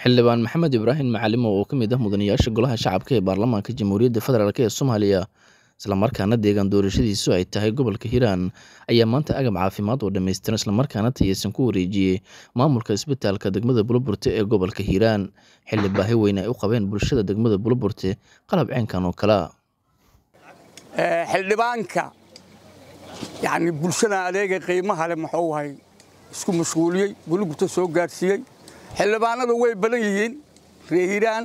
xildhibaan maxamed ibraahim macalimo oo ka mid ah mudanayaasha golaha shacabka ee baarlamaanka jamhuuriyadda federaalk ee soomaaliya islamarkaana deegaan doorashadiisu ay tahay gobolka hiiraan ayaa maanta agab caafimaad oo dhammaystiran islamarkaana tayeysan ku wareejiyey maamulka isbitaalka degmada bulaburte ee gobolka hiiraan xilli baahi weyn ay u qabeen bulshada degmada bulaburte qalab ceenkan oo kalea xildhibaanka yani bulshada adeega qiimaha le muxuu ahay isku mashquuliyey buluburta soo gaadhsiiyey xildhibaanadu way badan yihiin reer hiiraan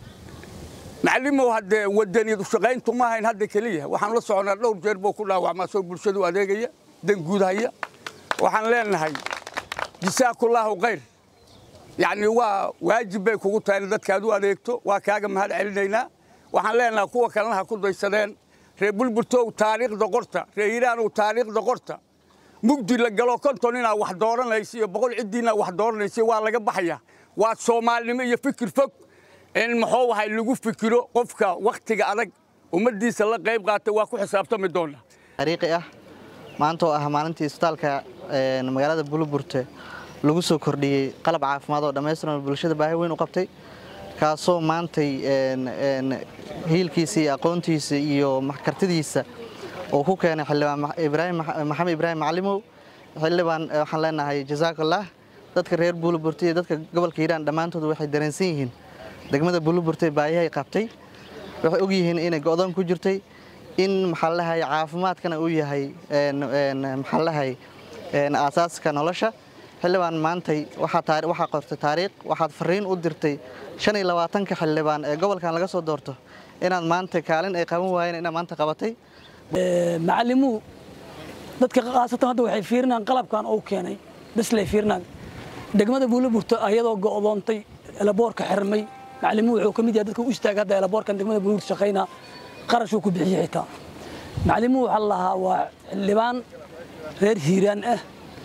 macalimow haddee wadaniyad ushaqayntu ma ahayn hadda keliya waxaan la soconaa dhowr jeer buu ku dhaawacmaa soo bulshadu adeegaya dan guudhaya waxaan leenahay jasaakullaahu khayr yacni waa waajib bay kugu tahay in dadkaad u adeegto waa kaaga mahad celinaynaa waxaan leenahay kuwa kalena ha ku daysadeen reer bulburtow taariikhda qorta reer hiiraanow taariikhda qorta mugdi la galo konton inaa wax dooranaysa iyo boqol ciddiinaa wax dooranaysa waa laga baxaya waa soomaalinimo iyo fikir fog in muxuu ahay lagu fikiro qofka wakhtiga adag ummaddiisa la qayb qaata waa ku xisaabtami doona ariiqi ah maanta oo ah maalintii isbitaalka magaalada buluburte lagu soo kordhiyey qalab caafimaad oo dhammaystiran bulshada baahi weyn u qabtay kaasoo maantay hiilkiisa iyo aqoontiisa iyo kartidiisa uu ku keenay xildhibaan maxamed ibraahim macalimow xildhibaan waxaan leenahay jasaakallah dadka reer buuluburte iyo dadka gobolka hiiraan dhammaantood waxay dareensan yihiin degmada buuluburte baayahay qabtay waxay og yihiin inay go'doon ku jirtay in maxaalahay caafimaadkana uu yahay maxaalahay aasaaska nolosha xildhibaan maantay waxaa qortay taariikh waxaad fariin u dirtay shan iyo labaatanka xildhibaan ee gobolkan laga soo doorto inaad maanta kaalin ay qaban waayeen inaad maanta qabatay macalimuhu dadka khaasatan hadda waxay fiirinaan qalabkan uu keenay baslay fiirinaan degmada buulaburto ayadoo go'doontay elaboorka xirmay macalimuhu wuxuu ka mid yahay dadka u istaaga hadda elaboorkan degmada buulaburto shaqaynaa qarashuu ku bixiyey xitaa macalimuhu waxaa lahaa waa xildhibaan reer hiiraan ah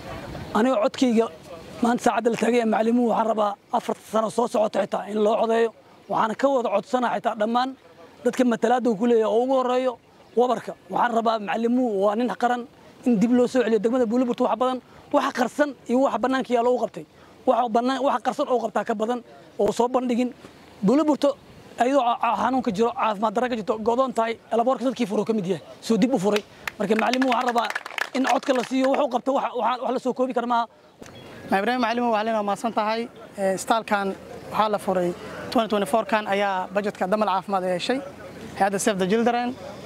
aniga codkayga maanta saacadda la taagaya macalimuhu waxaan rabaa afarta sano soo socota xitaa in loo codeeyo waxaana ka wada codsanaa xitaa dhammaan dadka matalaadda uu ku leeyahay oo ugu horreeyo wabarka waxaan rabaa macalimuhu waa nin qaran in dib loo soo celiyo degmada buulaburta wax badan waxa qarsan iyo waxa bannaanka yaa loogu qabtay waxa qarsan oo qabtaa ka badan oo soo bandhigin buulaburto ayadoo xanuunka jiro caafimaad darra ka jirto go'doon tahay elaboorka dadkii furo ka mid yahay soo dib u furay marka macalimuhu waxaan rabaa in codka la siiyo wuxuu qabto wax la soo koobi kara maaha ibraahim macalimow waxaa leenaha mahadsan tahay istaalkan waxaa la furay 2024kan ayaa bajetka damal caafimaad ay heshay hay-adda save the children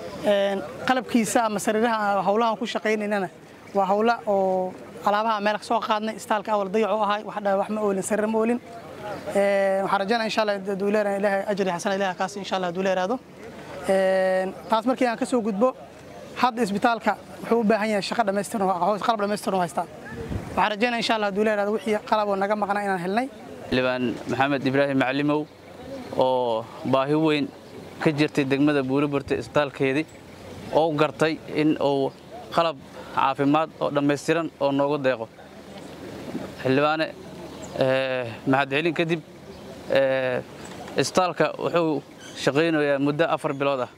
qalabkiisa ama sariiraha howlahan ku shaqaynaynana waa howla oo alaabaha meel soo qaadnay istaalka awal dayac u ahay wax ma oolin sariir ma oolin waxaan rajaynaa insha allah duuleer ilaahay ajri xasana ilaahay kaas insha allah duuleeraado taas markii aan ka soo gudbo hadda isbitaalka wuxuu u baahan yahay shaqo dhammaystiran qalab dhammaystiran haystaa waxaan rajaynaa insha allah duuleeraado wixii qalaboo naga maqnaa inaan helnay xildhibaan maxamed ibraahim macalimow oo baahi weyn ka jirtay degmada buulaburta isbitaalkeedii oo gartay in uu qalab caafimaad oo dhammaystiran oo noogu deeqo xildhibaane mahadcelin kadib isbitaalka wuxuu shaqaynayaa muddo afar bilood ah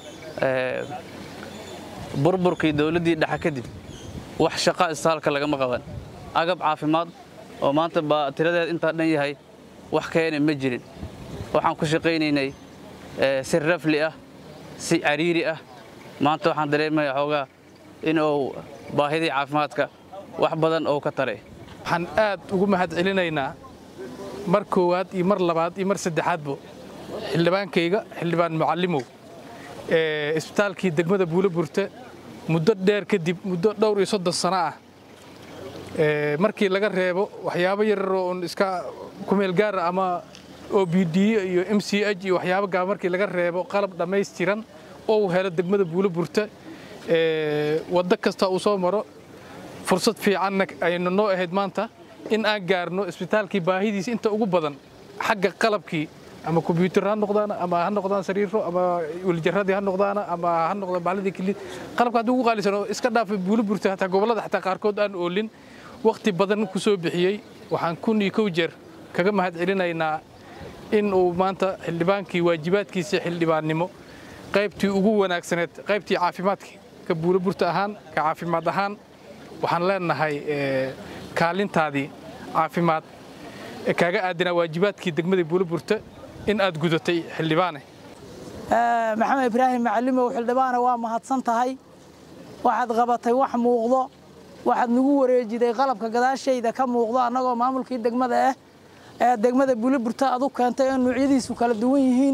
burburkii dowladdii dhexe kadib wax shaqa isbitaalka lagama qaban agab caafimaad oo maanta baa tiradeed intaa dhan yahay wax keena ma jirin waxaan ku shaqaynaynay si rafli ah si cariiri ah maanta waxaan dareemaya xoogaa in uu baahidii caafimaadka wax badan oo ka taray waxaan aad ugu mahad celinaynaa mar koowaad iyo mar labaad iyo mar saddexaadbo xildhibaankayga xildhibaan mucallimow isbitaalkii degmada buulaburte muddo dheer kadib muddo dhowr iyo soddon sano ah markii laga reebo waxyaabo yararoo un iska kumeel gaara ama o b d iyo m c h iyo waxyaabo gaaba markii laga reebo qalab dhammaystiran oo uu helo degmada buulaburte waddo kasta uu soo maro fursad fiicanna aynu noo ahayd maanta in aan gaarno isbitaalkii baahidiisa inta ugu badan xagga qalabkii ama kombyuutar ha noqdaan ama ha noqdaan sariiro ama welijaradii ha noqdaan ama ha noqdaan baaladii kilid qalabka haddii ugu qaalisan oo iska dhaafay buulaburte hataa gobollada xataa qaarkood aan oolin wakhti badan ku soo bixiyey waxaan kun iyo kow jeer kaga mahad celinaynaa in uu maanta xildhibaankii waajibaadkiisa xildhibaannimo qaybtii ugu wanaagsaneed qaybtii caafimaadka ka buulaburta ahaan ka caafimaad ahaan waxaan leenahay kaalintaadii caafimaad ee kaaga aadanaa waajibaadkii degmada buulaburte in aad gudatay xildhibaane maxamed ibraahim macalimow xildhibaane waa mahadsan tahay waxaad qabatay wax muuqdo waxaad nagu wareejiday qalabka gadaashayda ka muuqdo annagoo maamulkii degmada ah ee degmada buulaburte aad u keentay oo nuucyadiisu kala duwan yihiin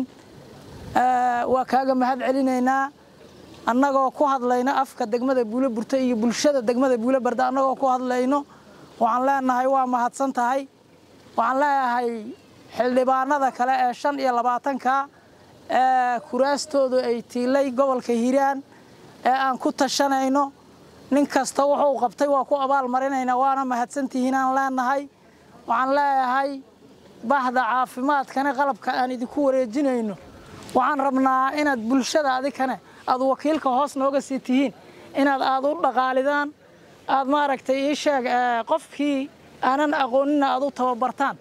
waa kaaga mahad celinaynaa annagoo ku hadlayno afka degmada buulaburte iyo bulshada degmada buulabarde annagoo ku hadlayno waxaan leenahay waa mahadsan tahay waxaan leeyahay xildhibaanada kale ee shan iyo labaatanka ee kuraastoodu ay tiilay gobolka hiiraan ee aan ku tashanayno nin kasta wuxuu qabtay waa ku abaal marinaynaa waana mahadsantihiin aan leenahay waxaan leeyahay bahda caafimaadkana qalabka aan idinku wareejinayno waxaan rabnaa inaad bulshada adikane aad wakiilka hoos nooga sii tihiin inaad aad u dhaqaalidaan aad maaragtay ii sheeg qofkii aanan aqoonina aad u tababartaan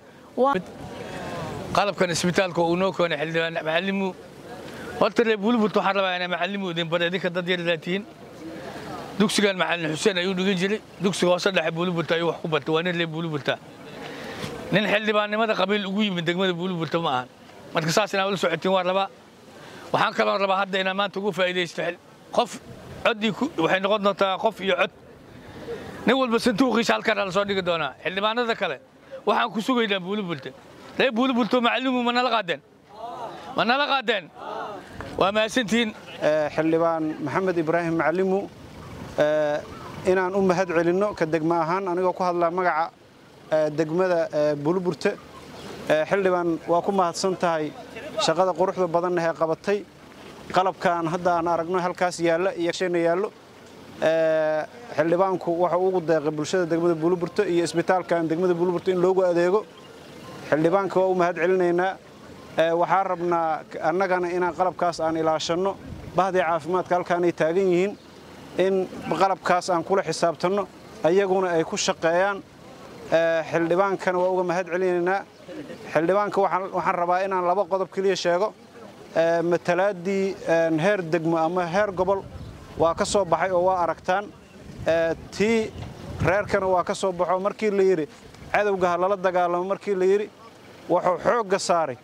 qalabkan isbitaalka uu noo keenay xildhibaan macallimu horta reer buuliburt waxaan rabaa inaa macallimu idin bara idinka dad yardaa tihiin dugsigan macallin xuseen ayuu dhigin jiray dugsiga hoose dhexe buuliburta ayuu wax ku bartay waa nin reer buuliburta nin xildhibaannimada qabiil ugu yimid degmada buuliburta ma ahan marka saas inaa ula socotiin waan rabaa waxaan kaloo rabaa hadda inaa maanta ugu faa'iidaysto qof coddii waxay noqon doontaa qof iyo cod nin walba santuuqiisa halkaan la soo dhigi doonaa xildhibaanada kale waxaan ku sugaynaa buuliburta reer buuliburto macallimu ma nala qaadeen ma nala qaadeen waa mahadsantihiin xildhibaan maxamed ibraahim macallimu inaan u mahad celinno ka degma ahaan anigoo ku hadlaa magaca degmada buuliburte xildhibaan waa ku mahadsan tahay shaqada quruxda badanna ee qabatay qalabkan hadda aan aragno halkaas yaalla iyo sheena yaallo xildhibaanku waxa ugu deeqay bulshada degmada buuliburte iyo isbitaalkan degmada buuliburte in loogu adeego xildhibaanka waa u mahad celinaynaa waxaan rabnaa annagana inaan qalabkaas aan ilaashanno bahdii caafimaadka halkaanay taagan yihiin in qalabkaas aan kula xisaabtanno ayaguna ay ku shaqeeyaan xildhibaankana waa uga mahad celinaynaa xildhibaanka waxaan rabaa inaan laba qodob keliya sheego matalaaddii heer degmo ama heer gobol waa ka soo baxay oo waa aragtaan tii reerkana waa ka soo baxo markii la yidhi cadowga ha lala dagaalamo markii la yidhi wuxuu xoogga saaray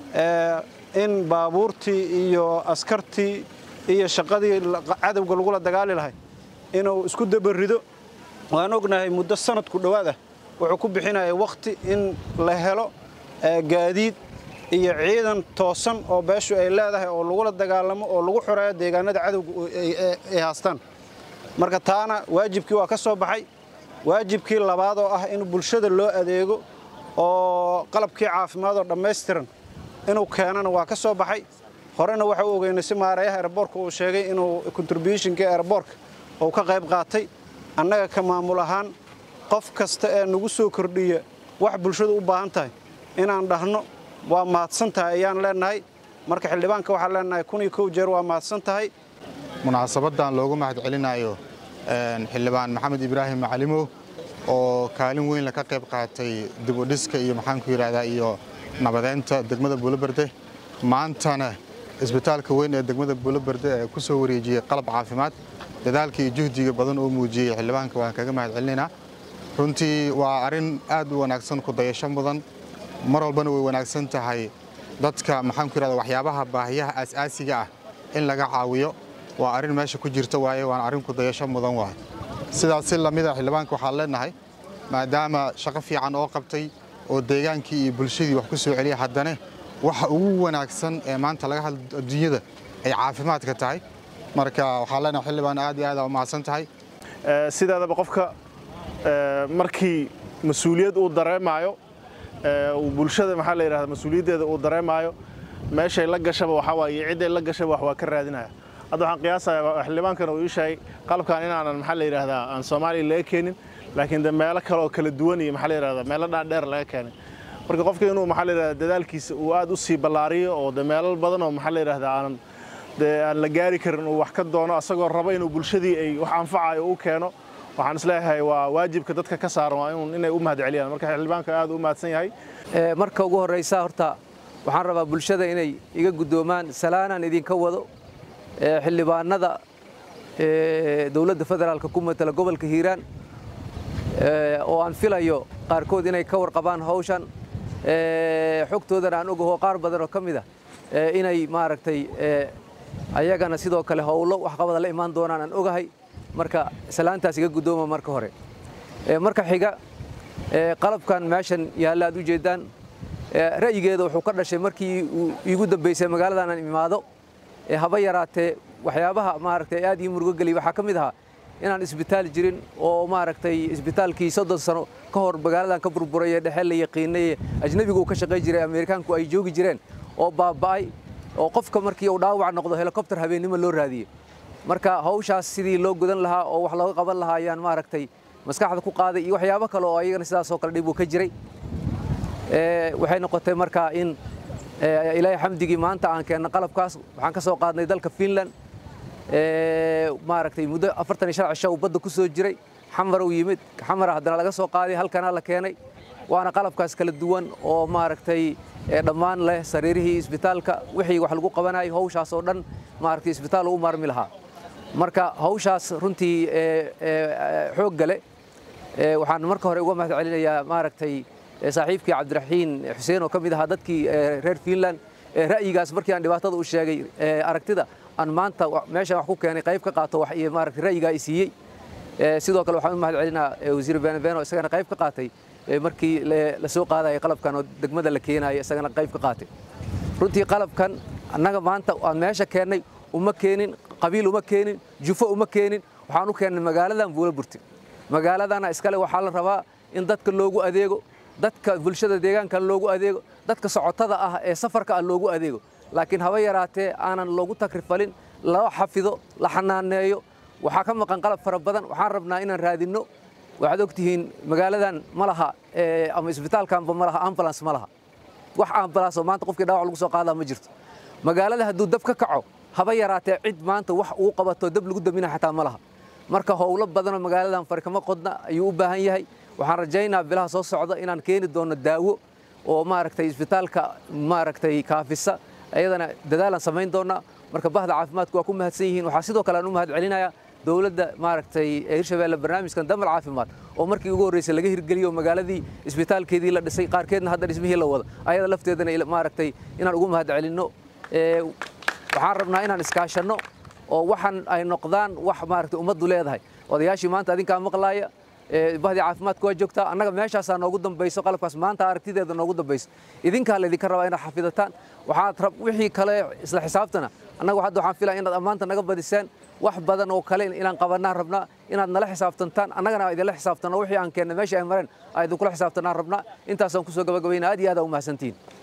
in baabuurtii iyo askartii iyo shaqadii cadowga lagula dagaali lahay inuu isku dabarido waan ognahay muddo sanadku dhowaad ah wuxuu ku bixinaya wakhti in la helo gaadiid iyo ciidan toosan oo beeshu ay leedahay oo lagula dagaalamo oo lagu xoreeyo deegaanada cadowga ay haastaan marka taana waajibkii waa ka soo baxay waajibkii labaad oo ah in bulshada loo adeego oo qalabkii caafimaad oo dhammaystiran inuu keenana waa ka soo baxay horena waxa u ogeynay si maareeyaha airboorka uu sheegay inuu contributionka airboorka uu ka qayb qaatay annaga ka maamul ahaan qof kasta ee nagu soo kordhiya wax bulshadu u baahan tahay inaan dhahno waa mahadsan tahay ayaan leenahay marka xildhibaanka waxaan leenahay kun iyo kow jeer waa mahadsan tahay munaasabadan loogu mahad celinayo xildhibaan maxamed ibraahim macalimow oo kaalin weyn laka qayb qaatay dibudhiska iyo maxaanku yidhahdaa iyo nabadeynta degmada buuloberde maantana isbitaalka weyn ee degmada buuloberde ee ku soo wareejiyey qalab caafimaad dadaalka iyo juhdiga badan oo muujiyey xildhibaanka waan kaga mahad celinaynaa runtii waa arrin aad u wanaagsan ku dayasho mudan mar walbana way wanaagsan tahay dadka maxaanku yidhahda waxyaabaha baahiyaha aas-aasiga ah in laga caawiyo waa arrin meesha ku jirta waaye waana arrin ku dayasho mudan waay sidaas si lamida xildhibaanka waxaan leenahay maadaama shaqo fiican oo qabtay oo deegaankii iyo bulshadii wax ku soo celiya haddana waxa ugu wanaagsan ee maanta laga hadla adduunyada ay caafimaadka tahay marka waxaan leenahay xildhibaan aad iyo aad aa u mahadsan tahay sidaadaba qofka markii mas-uuliyad uu dareemaayo bulshada maxaa la yidhahda mas-uuliyaddeeda uu dareemaayo meeshay la gashaba waxaa waaye cidday la gashaba wax waa ka raadinaya hadda waxaan qiyaasayaa xildhibaankan uu ii sheegay qalabkan inaanan maxaa la yidhahdaa aan soomaaliya laga keenin laakiin de meelo kale oo kala duwan iyo maxaa la yidhahdaa meelo dhaadheer laga keenay marka qofka inuu maxaa la yidhahdaa dadaalkiisa uu aad u sii ballaariyo oo de meelo badan oo maxaa la yidhahdaa aanan dee aan la gaari karin uu wax ka doono asagoo raba inuu bulshadii ay wax anfacayo u keeno waxaan isleeyahay waa waajibka dadka ka saaran waa inay u mahad celiyaan marka xildhibaanka aad u mahadsan yahay marka ugu horraysa horta waxaan rabaa bulshada inay iga guddoomaan salaanaan idinka wado xildhibaanada dowladda federaalka ku matala gobolka hiiraan oo aan filayo qaarkood inay ka warqabaan hawshan xogtoodana aan ogaho qaar badan oo ka mid ah inay maaragtay ayagana sidoo kale howlo waxqabada la imaan doonaan aan ogahay marka salaantaas iga guddooma marka hore marka xiga qalabkan meeshan yaalla aad u jeedaan ra'yigeeda wuxuu ka dhashay markii uu iigu dambaysay magaaladan aan imaado haba yaraatee waxyaabaha maaragtay aad ii murugo geliy waxaa ka mid ahaa inaan isbitaal jirin oo maaragtay isbitaalkii soddon sano ka hor magaaladan ka burburay ee dhexe la yaqiinay ajnabigu uu ka shaqayn jiray ameerikaanku ay joogi jireen oo baaba'ay oo qofka markii uu dhaawac noqdo helikobter habeennimo loo raadiyey marka hawshaas sidii loo gudan lahaa oo wax looga qaban lahaa ayaan maaragtay maskaxda ku qaaday iyo waxyaabo kale oo ayagana sidaasoo kale dhib uu ka jiray waxay noqotay marka in ilaahay xamdigii maanta aan keenna qalabkaas waxaan ka soo qaadnay dalka finland maaragtay muddo afartan iyo shan cisho uu badda ku soo jiray xamar uu yimid xamara haddana laga soo qaaday halkana la keenay waana qalabkaas kala duwan oo maaragtay dhammaan leh sariirihii isbitaalka wixii wax lagu qabanayay hawshaas oo dhan maaragtay isbitaal ugu maarmi lahaa marka hawshaas runtii xoog gale waxaan marka hore uga mahad celinayaa maaragtay saaxiibkii cabdiraxiin xuseen oo ka mid ahaa dadkii reer finland ra'yigaas markii aan dhibaatada u sheegay aragtida aan maanta meeshan wax ku keenay qayb ka qaato wax iyo maaragtay ra'yigaa i siiyey sidoo kale waxaan u mahad celinaa wasiir benabeno isagana qayb ka qaatay markii la soo qaadayay qalabkan oo degmada la keenayo isagana qayb ka qaatay runtii qalabkan annaga maanta aan meesha keennay uma keenin qabiil uma keenin jufo uma keenin waxaan u keennay magaaladan buula burti magaaladana iskale waxaa la rabaa in dadka loogu adeego dadka bulshada deegaanka loogu adeego dadka socotada ah ee safarka ah loogu adeego laakiin haba yaraatee aanan loogu takrifalin loo xafido la xanaaneeyo waxaa ka maqan qalab fara badan waxaan rabnaa inaan raadinno waxaad ogtihiin magaaladan ma laha ama isbitaalkanba ma laha ambulance ma laha wax ambulance oo maanta qofkii dhaawac lagu soo qaadaa ma jirto magaalada hadduu dab ka kaco haba yaraatee cid maanta wax uu qabato dab lagu damina xataa ma laha marka howlo badanoo magaaladan farkama qodna ayuu u baahan yahay waxaan rajaynaa bilaha soo socda inaan keeni doono daawo oo maaragtay isbitaalka maaragtay kaafisa ayadana dadaalaan samayn doonaa marka bahda caafimaadku waa ku mahadsan yihiin waxaa sidoo kale aan u mahad celinayaa dowladda maaragtay hirshabeelle barnaamijkan damal caafimaad oo markii ugu horreysay laga hirgeliyo magaaladii isbitaalkeedii la dhisay qaarkeedna hadda dhismihii la wada ayada lafteedana maaragtay inaan ugu mahad celinno waxaan rabnaa inaan iskaashanno oo waxaan ay noqdaan wax maaragtay ummaddu leedahay odayaashii maanta adinkaa maqlaaya bahdii caafimaadku waa joogtaa annaga meeshaasaa noogu dambayso qalabkaas maanta aragtideeda noogu dambayso idinkaa laydinka rabaa inaad xafidataan waxaad rab wixii kale isla xisaabtana annaga hadda waxaan filaya inaad ammaanta naga badisaan wax badan oo kale inaan qabanaan rabnaa inaad nala xisaabtantaan annagana idinla xisaabtanno wixii aan keenna meeshii ay mareen aa idinkula xisaabtanaan rabnaa intaasaan kusoo gabagabayna aad iyo aad aa u mahadsantihiin